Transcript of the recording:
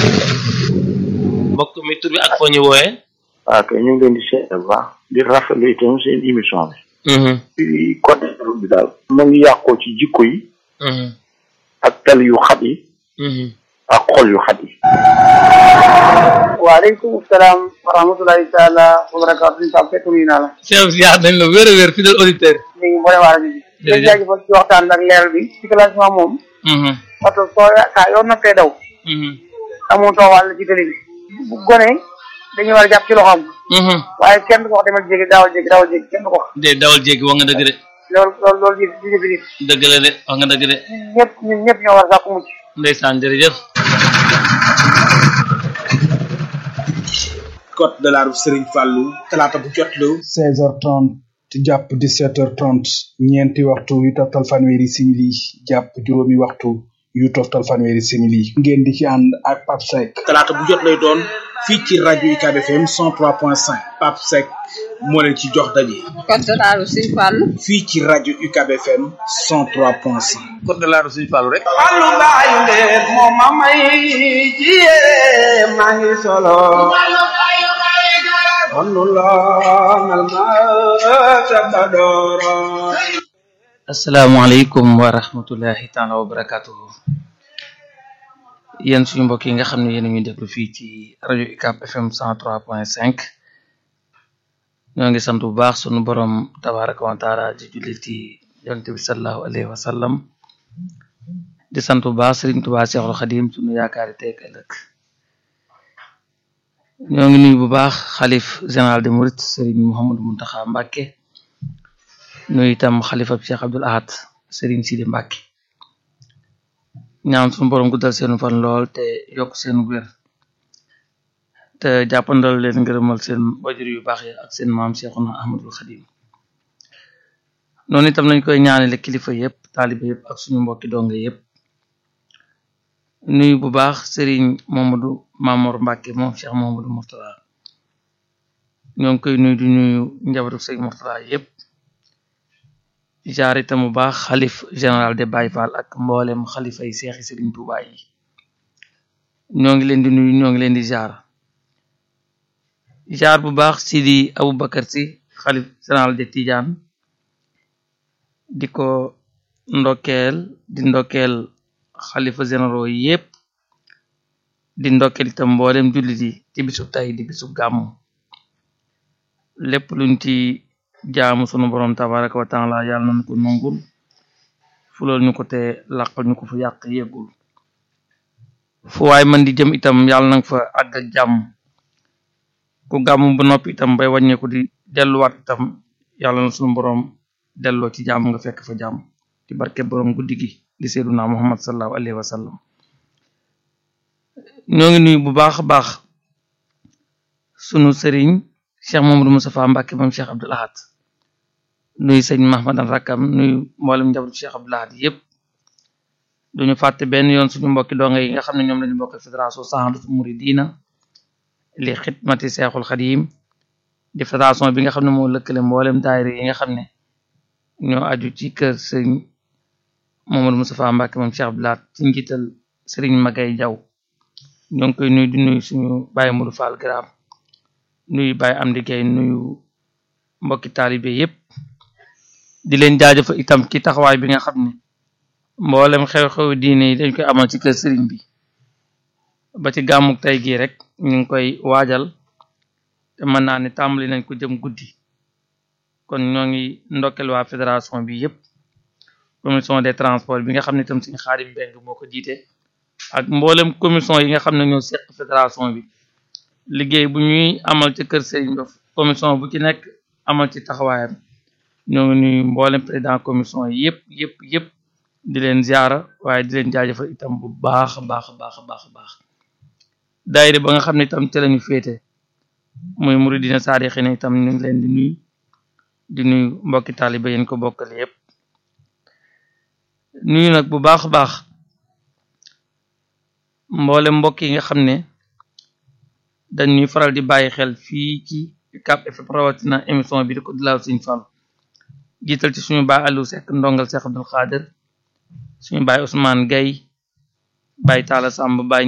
mbokk mi tur bi ak foo ñu wooyee waaw kay ñu ngi leen di seet bu baax di rafetlu itam seen émission bi. ci côté bi daal. mu ngi yàqoo ci jikko yi. ak tel yu xat yi. ak xol yu xat yi. waaleykum salaam wa rahmatulahi taala wa barakaatu Pape Seck nuyu naa la. Cheikh ziar nañ la wér a wér fidèle auditeur. ñu ngi mboole waa rajo bi. jërëjëf di jaajëfal ci waxtaan ak leer bi ci classement moom. parce que soo saa yoo noppee daw. amoo too wàll ci télé bi. bu gone dañuy war a jàpp ci loxoom. waaye kenn du ko wax demal jéggi daawal jéggi daawal jéggi kenn du ko wax. de dawal jéggi wax nga dëgg de loolu loolu loolu di di jëfi nit. dëgg la de wax nga dëgg de ñëpp ñun ñëpp ñoo war a sàkku mucc. ndeysaan jërëjëf code de la route Serigne Fallou talaata bu jot la 16h30 jàpp 17h30 ñeenti waxtu yu toftal fanweeri simili jàpp juróomi waxtu yu toftal fanweeri simili ngeen di ci ànd ak Pape Seck talaata bu jot lay doon fii ci rajo UCAB FM 103.5 Pape Seck moo leen ci jox daje code de la route Serigne Fallou fii ci rajo UCAB FM 103.5 code de la route Serigne Fallou rek Fallu baayu leen moom ma may ci yére maa ngi solo Fallu loonal ma sa badooro asalaamaaleykum wa rahmatullahi taala wa barakatuhu yéen suñu mbokk yi nga xam ne yéen a ñuy déglu fii ci rajo UCAB FM 103.5 ñoo ngi sant bu baax sunu borom tabaraka wa taala di julli ci yonent bi sallallahu alayhi wa sallam di sant bu baax Sëriñ Tuubaa Seexul Xadim sunu yaakaari tey ak ëllëg ñoo ngi nuyu bu baax xalif général de Mouride Sëriñ Mouhamadou Mountakha Mbacké nuyu itam xalifab Cheikh Abdoul Ahad Sëriñ Sidi Mbacké ñaan sunu borom guddal seenu fan lool te yokk seen wér te jàppandal leen ngërëmal seen wajur yu baax yi ak seen maam Cheikhuna Ahmadul Xadim noonu itam lañ koy ñaanale kilifa yëpp taaliba yëpp ak suñu mbokki donga yëpp nuyu bu baax Serigne Mamadou Mamor Mbacke moom Cheikh Mamadou Mourtala ñoo ngi koy nuyu di nuyu njabootu sëñ Mourtala yëpp jaar itam bu baax xalif général de Baye Fall ak mboolem xalifa yi seexi Serigne Touba yi ñoo ngi leen di nuyu ñoo ngi leen di jaar jaar bu baax Sidi Aboubacar si xalif général de Tidiane di ko ndokkeel di ndokkeel xalifa généraux yi yépp di ndokkeel itam mboolem jullit yi ci bisub tay di bisub gàmmu lépp luñ ci jaamu sunu borom tabaraka wa taala yàlla nañu ko nongul fulal ñu ko te làqal ñu ko fu yàq yeggul fu waay man di jëm itam yàlla nanga fa àgg ak jàmm ku gàmmu ba noppi itam bay wàññeeku di delluwaat itam yàlla na sunu borom delloo ci jàmm nga fekk fa jàmm ci barke borom guddi gi di seyduna muhammad sallallahu alayhi wa sallam ñoo ngi nuyu bu baax a baax sunu sëriñ cheikh mamadou moustapha mbàkke moom cheikh abdul ahad nuyu sëñ mahmadan rakkam nuyu mboolem njabootu cheikh abdul ahad yépp duñu fàtte benn yoon suñu mbokki donga yi nga xam ne ñoom lañu bokk fédération saxandatu muridina li xidmati seexul xadim di fédération bi nga xam ne moo lëkkale mboolem daayira yi nga xam ne ñoo aju ci kër sëñ Mamadou Moustapha Mbacke moom Cheikh Abdoulaat ci njiital Serigne Magay Jaw ñoo ngi koy nuyu di nuyu suñu Baye Modou Fall Gram nuyu Baye Amdi Gueye nuyu mbokki taalibe yépp di leen jaajëfal itam ci taxawaay bi nga xam ne mboolem xew-xew diine yi dañ koy amal ci kër Serigne bi ba ci gàmmuk tey gii rek ñu ngi koy waajal te mën naa ne tàmbali nañ ko jëm guddi kon ñoo ngi ndokkel waa fédération bi yépp commission des transports bi nga xam ne itam suñu xaadim mbeng moo ko jiite ak mboolem commission yi nga xam ne ñoo seq fédération bi liggéey bu ñuy amal ci kër Serigne Ba commission bu ci nekk amal ci taxawaayam ñoo ngi nuyu mboolem président commission yi yépp yépp yépp di leen ziara waaye di leen jaajëfal itam bu baax a baax a baax a baax a baax daayira ba nga xam ne itam te lañu féete muy muridina saadixina itam ñu ngi leen di nuyu di nuyu mbokki taaliba yéen ko bokkal yépp nuyu nag bu baax a baax mboole mbokk yi nga xam ne dañuy faral di bàyyi xel fii ci UCAB FM rawatina émission bi di ko dilaaw Sëñ Fallu jiital ci suñu baay Aliou Seck ndongal Seex Abdul Xaadir suñu baay Ousmane Gaye baay Talla Samb baay